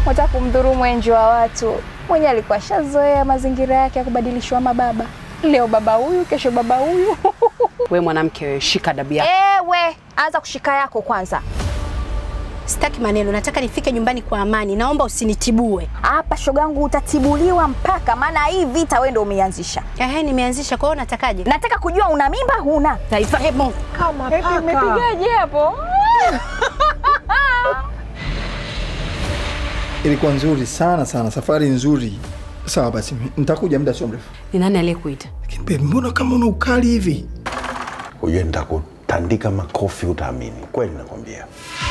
Wataka kumdhuru enjo wa watu. Mwenye alikuwa shazoea mazingira yake ya kubadilishwa mababa. Leo baba huyu, kesho baba huyu. We mwanamke wewe, shika adabu yako. Ewe, anza kushika yako kwanza. Sitaki maneno, nataka nifike nyumbani kwa amani. Naomba usinitibue. Hapa shogangu, utatibuliwa mpaka, maana hii vita wewe ndio umeianzisha. Ehe, nimeanzisha. Kwa hiyo natakaje? Nataka kujua una mimba huna? Taifa, hebu Kama paka. Umepigaje hapo? Ilikuwa nzuri sana sana, safari nzuri. Sawa basi, nitakuja muda sio mrefu. Ni nani aliyekuita? Lakini babe, mbona kama una ukali hivi? Ujue nitakutandika makofi utaamini. Kweli nakwambia.